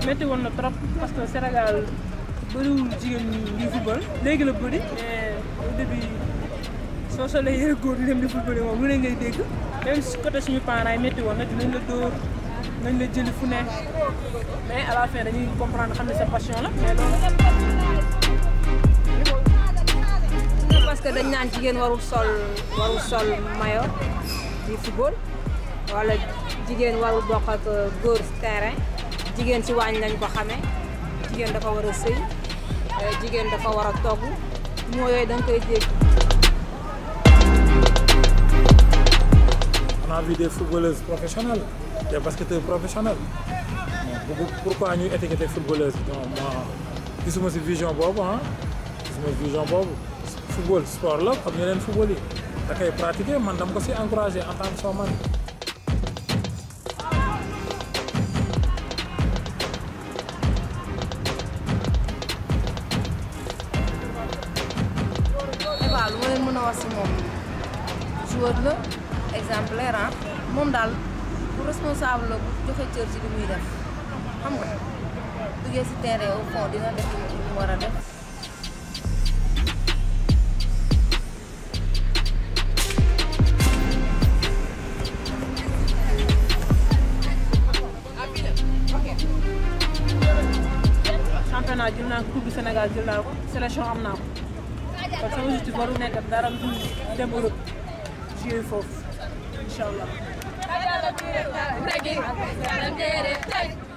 métti woon na trop parce que Sénégal bëriwul jigéen ñi ngi football léegi la bëri mais au début soo solee yére góor di dem di football moom lu ne ngay dégg même si côté suñu parents yi métti woon na dinañ la dóor nañ la jëli fu ne mais à la fin dañuy comprendre xam ne sa passion la mais loolu parce que dañ naan jigéen warul sol warul sol maillot di football wala jigéen warul bokk ak góor si terrain jigéen si waañ lañ ko xamee jigéen dafa war a sëy jigéen dafa war a togg moo yooyu da nga koy dégg. On a vu des footballeuses professionnelles, des basketteurs professionnels. Bon, pourquoi ñuy étiqueter footballeuse donc moi gisuma si vision boobu ah gisuma vision boobu football sport la comme yeneen football yi da koy pratiquer man dama ko si encouragé en tant que soo man Eva lu ma leen mën a wax si moom joueur la exemplaire ah moom daal bu responsable la bu joxe cër ci li muy def xam nga duggee si terrain au fond dina def li mu war a def. championnat jël naa ko coupe du Sénégal jël naa ko sélection am naa ko kon sama objectif waru nekk dara lu dul dem Europe jouer foofu incha allah.